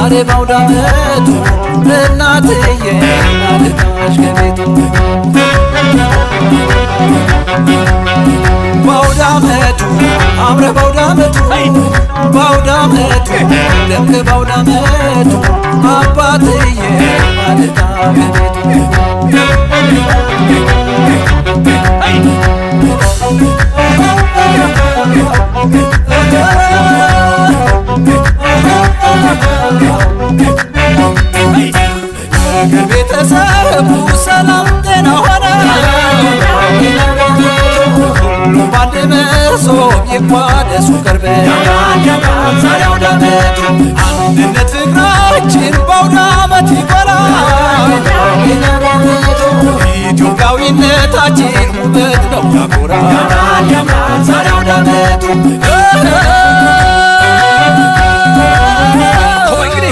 ዛሬ ባውዳመቱ እናትዬ ናልታሽ ከቤቱ ባውዳመቱ አምረ ባውዳመቱ ባውዳመቱ ደምቅ ባውዳመቱ አባትዬ ናልታ ከቤቱ ቤተሰቡ ሰላም ጤና ሆነ ሁሉም ባንድ መሶብ ይቋደሱ ቅርብ ዛሬ አውደ ዓመቱ አንድነት ፍቅራችን በአውደ ዓመት ይበራል ኢትዮጵያዊነታችን ውበት ነው ያኮራል ዛሬ አውደ ዓመቱ እንግዲህ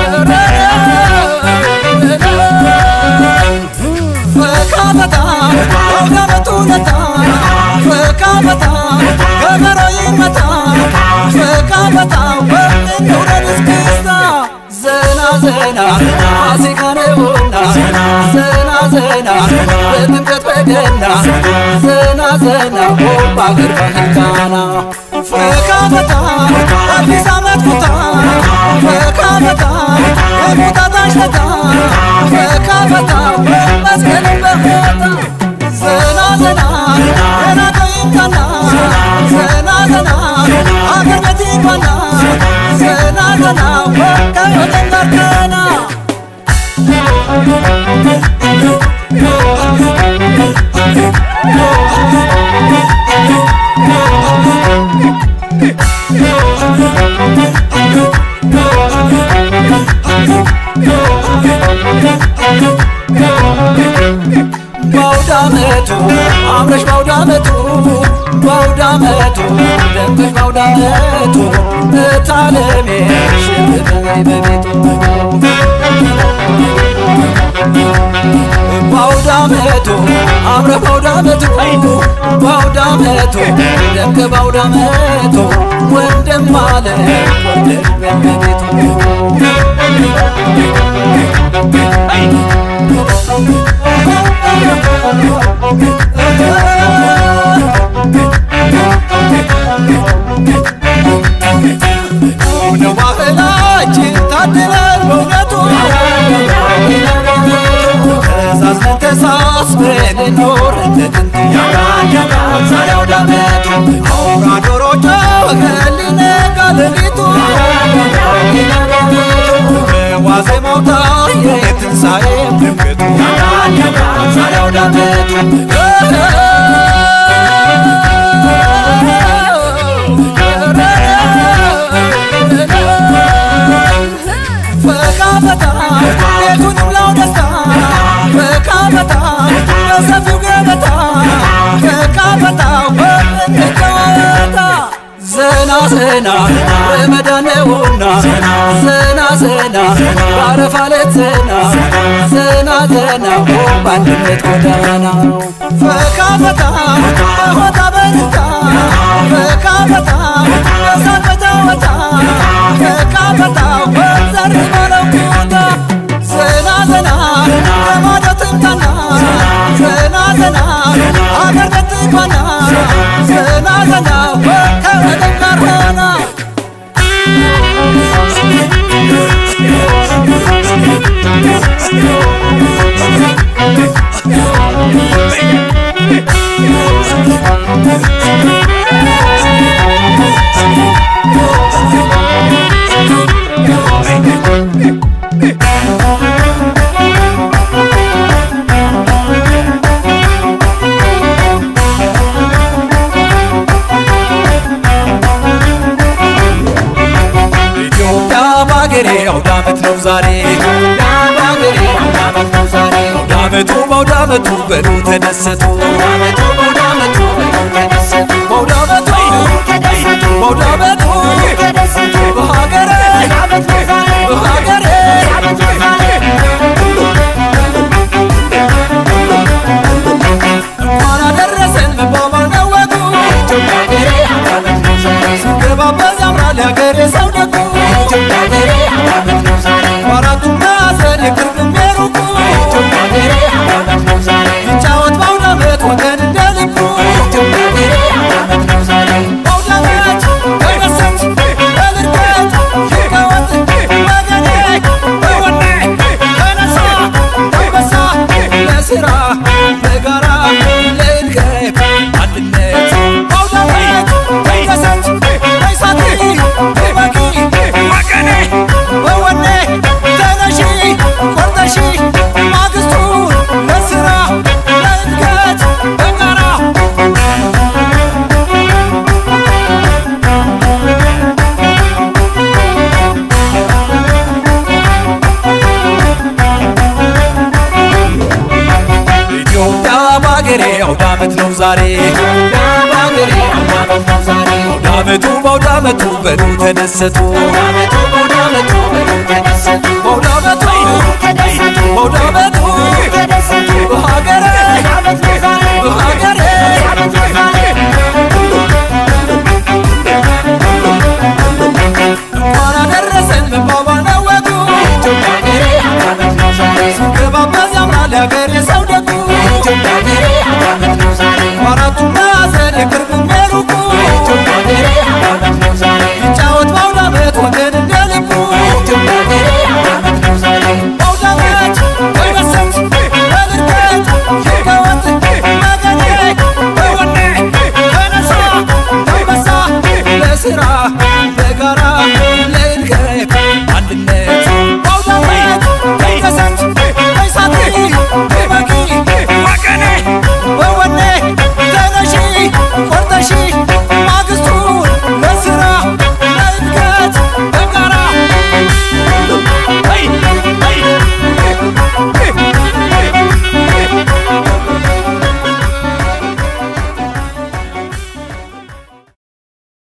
ፈካ በጣም አውደ ዓመቱ ለታ ፈካ በጣም ከበሮ ይመታ ፈካ በጣም እንውረድ እስክስታ ዘና ዘና ፋሲካ ነውና ዘና ዘና በጥምቀት በገና ዘና ዘና በአገር ባህል ቃና ፈካ በጣም አዲስ ዓመት ኩታ ፈካ በጣም የቁጣጣሽ ለታ ፈካ በጣም መስቀልን በፎታ ዘና ዘና የናቀ ይምጣና ዘና ዘና አገር ቤት ይግባና ዘና ዘና ከወገን ጋር ቀና ባውደ ዓመቱ አምረሽ ባውደ ዓመቱ ባውደ ዓመቱ ደምቀሽ ባውደ ዓመቱ እታለሜ ሽብበይ በቤቱ ባውደ ዓመቱ አምረ ባውደ ዓመቱ ባውደ ዓመቱ ደምቀ ባውደ ዓመቱ ወንድም አለ ወንድም በቤቱ ነው ባህላችን ታድለን በእውነቱ ተዛዝነን ተሳስበን እንኖር እንደ ጥንቱ ዛሬ አውደ ዓመቱ አውራ ዶሮ ጮኸ ሊነጋ ሌሊቱ በዋዜማው ታየ የትንሣኤ ድምቀቱ ዛሬ አውደ ፈካ ፈታ ቤቱንም ላው ደስታ ፈካ ፈታ በሰፊው ገበታ ፈካ ፈታ ወንድጨዋታ ዘና ዘና ረመዳን ነውና ዘና ዘና ባረፋ ሌት ዘና ዘና ዘና በአንድነት ጎዳና ፈካ ፈታ በሆታ በደስታ ፈካ ፈታ በሳቅ በጨዋታ ፈካ ፈታ ወንዘር ባለው ቦታ ዘና ዘና ከማዶ ትምጣና ዘና ዘና አገር ቤት ትግባና ዘና ዘና ከወደብ ጋር ሆና ኢትዮጵያ በአገሬ አውደ ዓመት ነው ዛሬ በአገሬ አውደ ዓመት ነው ዛሬ አውደ ዓመቱ በአውደ ዓመቱ በሉ ተደሰቱ በአውደ ዓመቱ በአውደ ዓመቱ በአውደ ዓመቱ በሀገሬ በሀገሬ እንኳን አደረሰን መባባል ነው ወጉ ሲገባበዝ ያምራል ያገሬ ሰው ደጉ በአገሬ አውደ ዓመት ነው ዛሬ በአገሬ አውደ ዓመት ነው ዛሬ አውደ ዓመቱ በአውደ ዓመቱ በሉ ተደሰቱ በአውደ ዓመቱ በሉ ተደሰቱ በአውደ ዓመቱ በአውደ ዓመቱ በሀገሬ በሀገሬ እንኳን አደረሰን መባባል ነው ወጉ ሲገባበዝ ያምራል ያገሬ ሰው